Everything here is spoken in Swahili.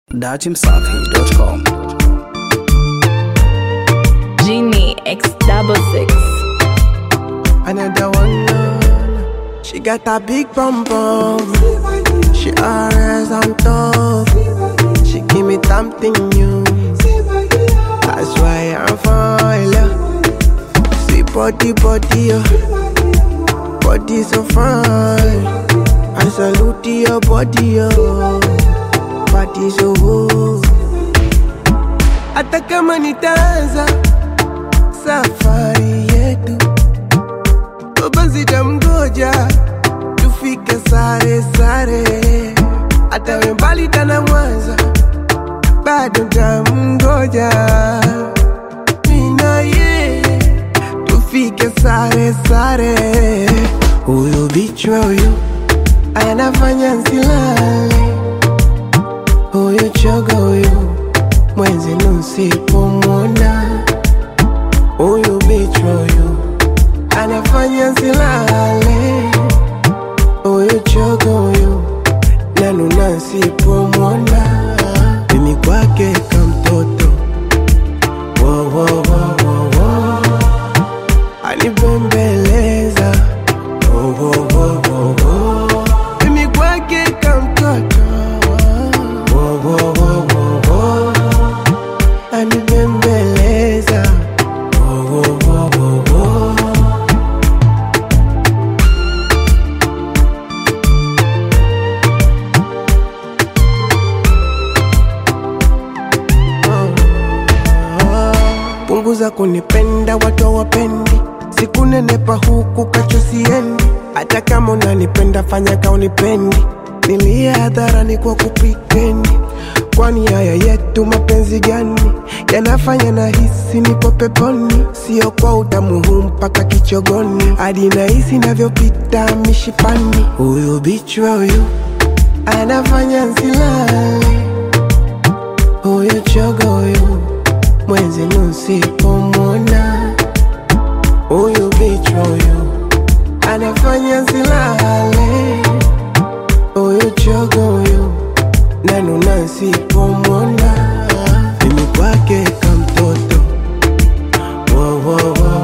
datimsafi.com. Genie X double six. Another one, uh, she got a big bum bum. She always on top. She give me something new. That's why I'm fine. See body, body, uh, body so fine. I salute your body, uh, body so good. Hata kama nitaanza safari yetu basi tamgoja tufike sare sare, hata we mbali tana Mwanza, bado tamgoja mina ye tufike sare sare. Huyu bichwa huyu anafanya nsilale, huyu choga huyu mwenzi nusipomwona, huyu bichwa huyu anafanya silale huyu chogo huyu nanuna nsipomwona mimi kwake kamtoto Wo, wo, wo, wo, wo. anibembeleza Wo, wo, wo, wo, wo. mimi kwake kamtoto Wo, wo, wo, wo, wo. anibembeleza Wo, wo, wo, wo, wo. punguza kunipenda watu hawapendi sikunenepa huku kachosiendi hata kama unanipenda fanya kaunipendi nilia hadharani kwa kupritendi kwani haya yetu mapenzi gani yanafanya na hisi nipo peponi sio kwa utamu huu mpaka kichogoni hadi nahisi navyopita mishipani huyu bichwa huyu anafanya nsilale huyu chogo huyu mwenzi nusipomwona huyu bichwa huyu anafanya nsilale huyu chogo huyu nanuna nsipomwona mimi kwake kamtoto Wo, wo, wo,